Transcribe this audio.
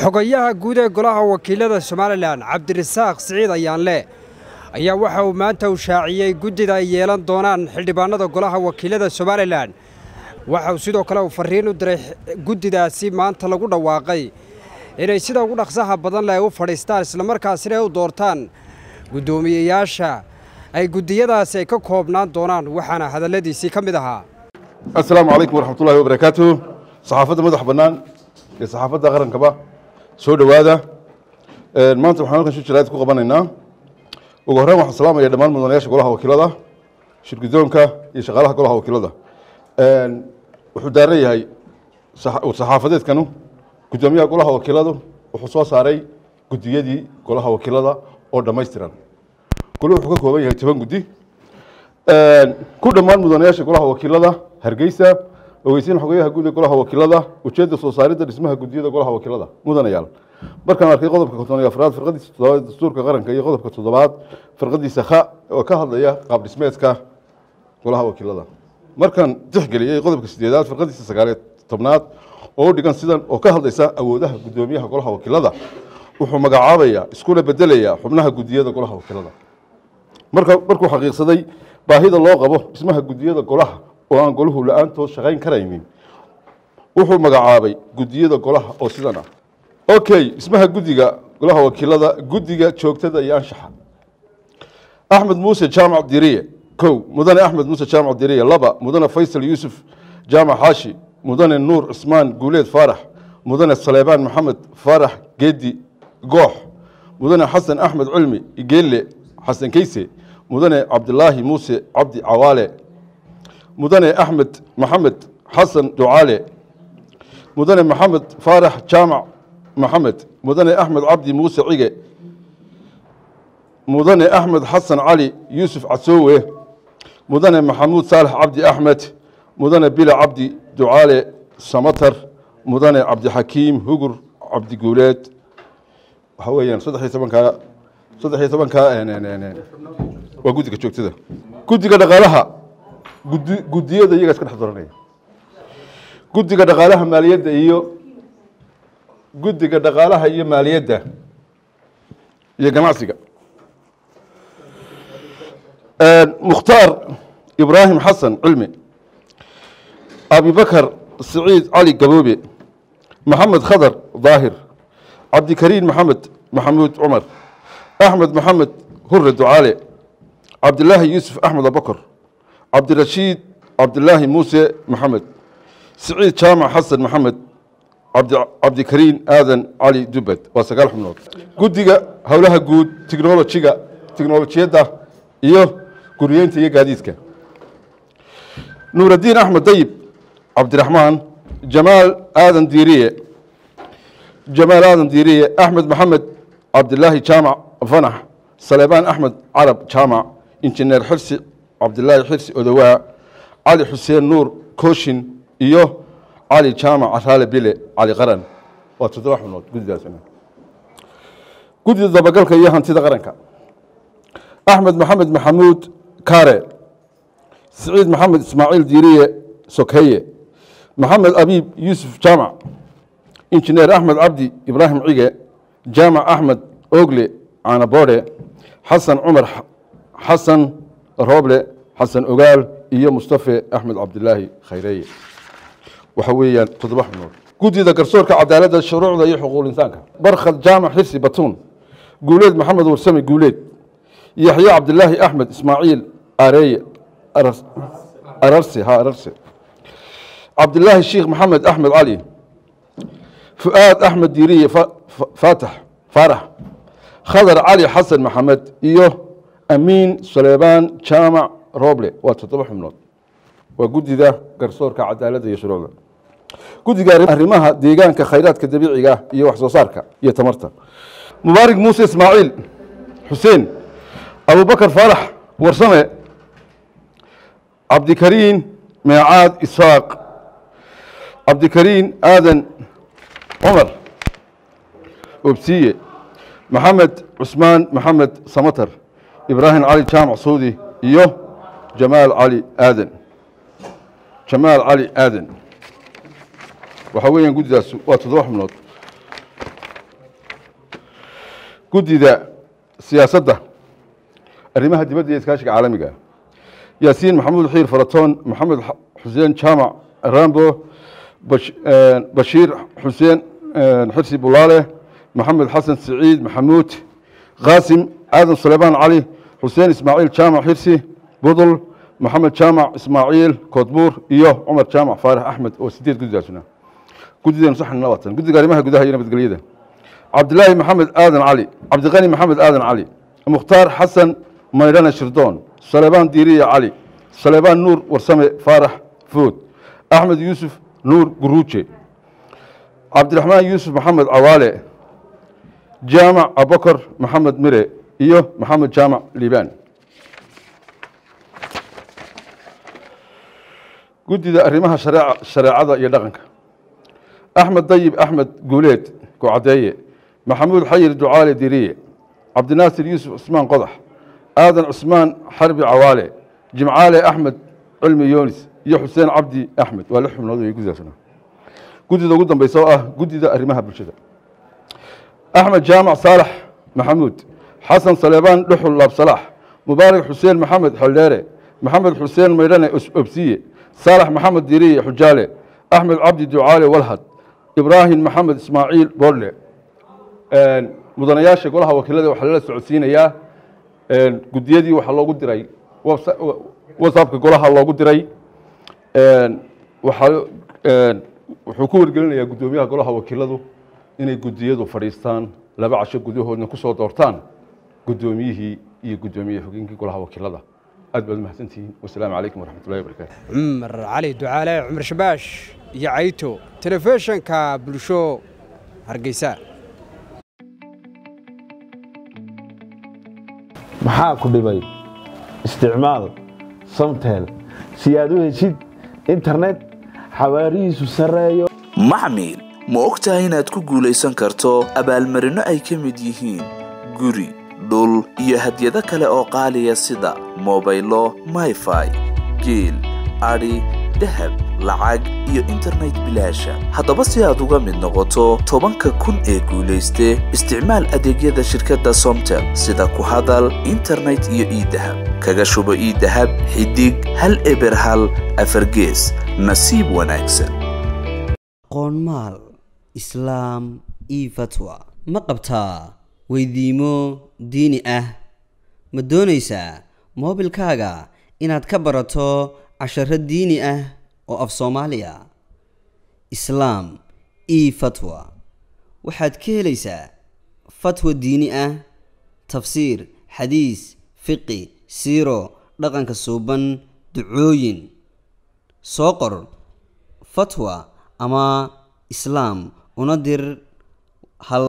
xogayaha guud ee golaha wakiilada somalilan cabdirasaaq siciid ayaanle ayaa waxa uu maanta u shaaciyey guddida ay yeelan doonaan xildhibaanada golaha wakiilada somalilan waxa uu sidoo kale uu farriin u diray guddidaasi maanta lagu dhawaaqay inay sida ugu dhaqsaha badan leh u fadhiistaan islamarkaasina ay u doortaan guddoomiyeyaasha ay guddiyadaasi ay ka koobnaan doonaan waxaana hadalladiisii ka mid ahaa asalaamu calaykum waraxmatullahi wabarakaatu saxaafadda madax bannaan iyo saxaafadda qarankaba soo dhowaada maanta waxaan halkan shir jaraa'id ku qabanaynaa ugu horreyn waxaan salaamaya dhammaan mudanayaasha golaha wakiilada shirgudoonka iyo shaqaalaha golaha wakiilada wuxuu daaran yahay saxaafadeedkanu guddoomiyaha golaha wakiiladu wuxuu soo saaray guddiyadii golaha wakiilada oo dhammaystiran goli wuxuu ka kooban yahay toban guddi ku dhammaan mudanayaasha golaha wakiilada hargeysa ogeysiin xogeyaha guud ee golaha wakiilada ujeedda soo saaridda dhismaha guddiyada golaha wakiilada mudanayaal markaan arkay qodobka konton iyo afraad firqadiisa toddobaad dastuurka qaranka iyo qodobka toddobaad firqadiisa kha oo ka hadlaya qaab dhismeedka golaha wakiilada markaan tixgeliyey qodobka sideedaad firqadiisa sagaaliyo tobnaad oo u dhigan sidan oo ka hadlaysa awoodaha guddoomiyaha golaha wakiilada wuxuu magacaabaya iskuna bedelaya xubnaha guddiyada golaha wakiilada marka markuu xaqiiqsaday baahida loo qabo dhismaha guddiyada golaha oo aan golahu la-aantood shaqayn karaynin wuxuu magacaabay guddiyada golaha oo sidan ah okay dhismaha guddiga golaha wakiilada guddiga joogtada iyo anshaxa axmed muuse jaamac diriye kow mudane axmed muuse jaamac diriye laba mudane faysal yuusuf jaamac xaashi mudane nuur cismaan guuleed faarax mudane saleebaan maxamed faarax geedi goox mudane xasan axmed cilmi igeelle xasan keyse mudane cabdilaahi muuse cabdi cawaale mudane axmed maxamed xasan ducaale mudane maxamed faarax jaamac maxamed mudane axmed cabdi muuse cige mudane axmed xasan cali yuusuf casoowe mudane maxamuud saalax cabdi axmed mudane bila cabdi ducaale samatar mudane cabdixakiim hugur cabdi guuleed waxaa weeyaan saddex iyo tobankaa saddex iyo tobankaa waa guddiga joogtada guddiga dhaqaalaha gudi guddiyada iyagaa iska dhex doranaya guddiga dhaqaalaha maaliyadda iyo guddiga dhaqaalaha iyo maaliyadda iyo ganacsiga mukhtaar ibraahim xasan cilmi abibakar siciid cali gaboobe maxamed khadar daahir cabdikariin maxamed maxamuud cumar axmed maxamed hure ducaale cabdilaahi yuusuf axmed abakar cabdirashiid cabdilaahi muuse maxamed siciid jaamac xasan maxamed cabdikariin aadan cali dubad waa sagaal xubnood guddiga howlaha guud tichnolojiga tichnolojiyadda iyo guriyeynta iyo gaadiidka nuuraddiin axmed dayib cabdiraxmaan jamaal aadan diiriye jamaal aadan diiriye axmed maxamed cabdilaahi jaamac fanax saleebaan axmed carab jaamac injineer xirsi cabdilaahi xirsi odowaa cali xuseen nuur kooshin iyo cali jaamac caraale bile cali qaran waa toddoba xubnood guddidaas guddida dabagalka iyo hantida qaranka axmed maxamed maxamuud kaare siciid maxamed ismaaciil diiriye sokeye maxamed abiib yuusuf jaamac injineer axmed cabdi ibraahim cige jaamac axmed ogle caanaboodhe xasan cumar xasan rooble xasan ogaal iyo mustafe axmed cabdilaahi khayreeye waxa weeyaan toddoba xubnood guddida garsoorka cadaaladda shuruucda iyo xuquuq insaanka barkhad jaamac xirsi batuun guuleed maxamed warsame guuleed yaxye cabdilaahi axmed ismaaciil areeye ararse ha ararse cabdilaahi sheikh maxamed axmed cali fu'aad axmed diiriye faatax faarax khadar cali xasan maxamed iyo amiin suleybaan jaamac roble waa toddoba xubnood waa guddida garsoorka cadaaladda iyo shuruucda guddiga arrimaha deegaanka khayraadka dabiiciga iyo wax soo saarka iyo tamarta mubaarig muuse ismaaciil xuseen abubakar faarax warsame cabdikariin meecaad ishaaq cabdikariin aadan cumar obsiye maxamed cusmaan maxamed samatar ibraahim cali jaamac suudi iyo jamaal cali aadan jamaal cali aadan waxaa weeyaan guddidaas waa toddoba xubnood guddida siyaasadda arrimaha dibadda iyo iskaashiga caalamiga yaasiin maxamuud xiir faratoon maxamed xuseen jaamac rambo bashiir xuseen xirsi bulaale maxamed xasan siciid maxamuud qaasim aadan suleymaan cali xuseen ismaaciil jaamac xirsi budul maxamed jaamac ismaaciil koodbuur iyo cumar jaamac faarax axmed oo sideed guddidaasuna guddideenu saxan labaatan guddiga arrimaha gudaha iyo nabadgelyada cabdilaahi maxamed aadan cali cabdiqani maxamed aadan cali mukhtaar xasan maydhane shirdoon saleebaan diiriya cali saleebaan nuur warsame faarax food axmed yuusuf nuur guruuje cabdiraxmaan yuusuf maxamed cawaale jaamac abakar maxamed mire iyo maxamed jaamac liibaan guddida arrimaha shareecada iyo dhaqanka axmed dayib axmed guuleed gocadeeye maxamuud xayir ducaale diriye cabdinaasir yuusuf cusmaan qodax aadan cusmaan xarbi cawaale jimcaale axmed cilmi yoonis iyo xuseen cabdi axmed waa lix xubnood wey guddidaasna guddida ugu dambeysa oo ah guddida arrimaha bulshada axmed jaamac saalax maxamuud xasan saleebaan dhuxul laabsalaax mubaarak xuseen maxamed xeldheere maxamed xuseen maydhane obsiye saalax maxamed diriye xujaale axmed cabdi ducaale walhad ibraahim maxamed ismaaciil boodle mudanayaasha golaha wakiilada waxaa lala socodsiinayaa guddiyadii waxaa loogu diray whatsappka golaha loogu diray waxaa wuxuu ku wargelinayaa guddoomiyaha golaha wakiiladu inay guddiyadu fadhiistaan laba casho gudahoodna ku soo doortaan guddoomiyihii iyo guddoomiye xogeenkii golaha wakiilada aad baad umahadsantihiin wasalaamu calaykum waraxmat ullahi wabarakaatu cumar cali ducaale cumar shabaash iyo cayto telefishinka bulsho hargeysa maxaa ku dhibay isticmaal samtel si aad u heshid internet xawaarihiisu sarreeyo maxmil ma og tahay inaad ku guulaysan karto abaalmarinno ay ka mid yihiin guri dhul iyo hadyado kale oo qaaliya sida mobaylo mayfai geel adhi dahab lacag iyo internet bilaasha haddaba si aad uga mid noqoto tobanka kun ee guulayste isticmaal adeegyada shirkadda somtel sida ku hadal internet iyo iidahab kaga shubo iidahab xidig hal eber hal afargees nasiib wanaagsan qoonmaal islaam io fatwa ma qabtaa weydiimo diini ah ma doonaysaa moobilkaaga inaad ka barato casharo diini ah oo af soomaaliya islaam io fatwa waxaad ka helaysaa fatwa diini ah tafsiir xadiis fiqi siiro dhaqanka suuban ducooyin soo qor fatwa ama islaam una dir hal